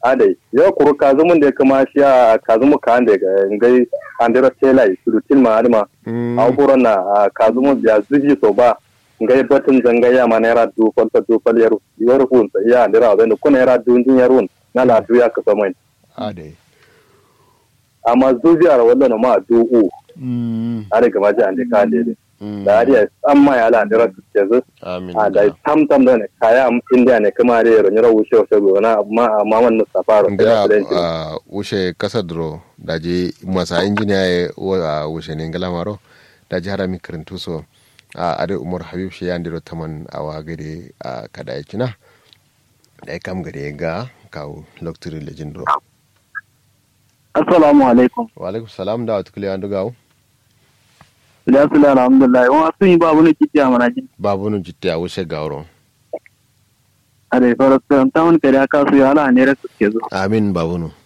ade yo kuru kazumun da kuma shi a kazumu ka ande ga ngai andira tela surutin ma adama a buron na kazumu ya zuji so ba ngai batun zanga ya ma naira du kwalta du kwal yar yar hun sa ya andira abin da kuna naira du din yar hun na la du ya ka so mai ade amma zuji ar wallan ma du u ade ga maji ande ka ande da ariya amma ya la andira su ce zu amin a da tam tam da ne kaya am india ne kuma da yaro nyara wuce wuce go na amma amma man mustafa ro ngila uh, wushe kasa duro daji masa injiniya ye wa wushe ne ngila maro daji harami karantu so a ade umar habib shi ya ndiro taman awa gade a kada ya kina da ya kam gade ga kawo loktiri lejin duro assalamu alaikum wa alaikum salam da wata kule an dugawo ya sula alhamdulillah wa sun yi babu ne kiti a manajin babu nun jitte a wushe gawron a da farastan ta wani kare aka su yala ne rasu ke zo amin babu nun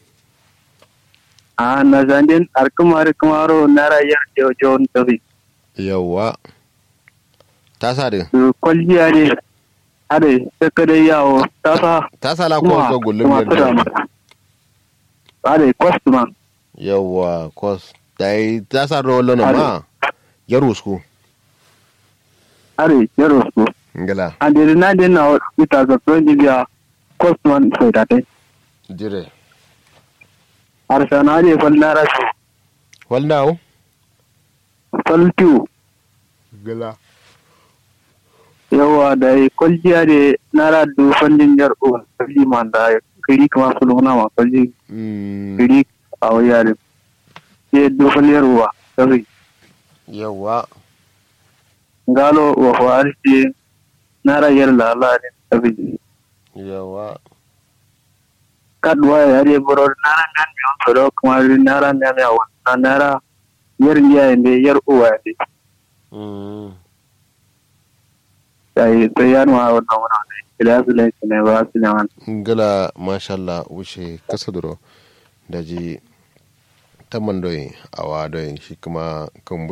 a na zandin arkumar kumaro na rayar jawon tafi yawwa ta sa din kwalliya ne a da ta kada yawo ta sa ta sa la ko ko gullum kuma tura yadda mata a da kwastman yawwa kos dai ta sa ro lono ma ya rusku a da yaro su ngila a da na da na ita ga tsohon biya kwastman sai da tai dire harsana da fal na rasu waldawo faltiyo ngila yawa da ya kwalliya da nara da fallin yar uwa kalli man da kiri kuma su luna ma kalli mm kiri a wayar ya da falliyar uwa sai yawwa galo wa farshi nara yar lalani sai yawwa kadwa ya re boro nara nan mi on soro kuma nara mi mi awa nara yar liya ne yar uwa ne mm sai sai ya nuna wannan wannan ila su lai ne ba su ne wannan ngila mashallah wuce kasa duro daji taman doyi awa doyi shi kuma kan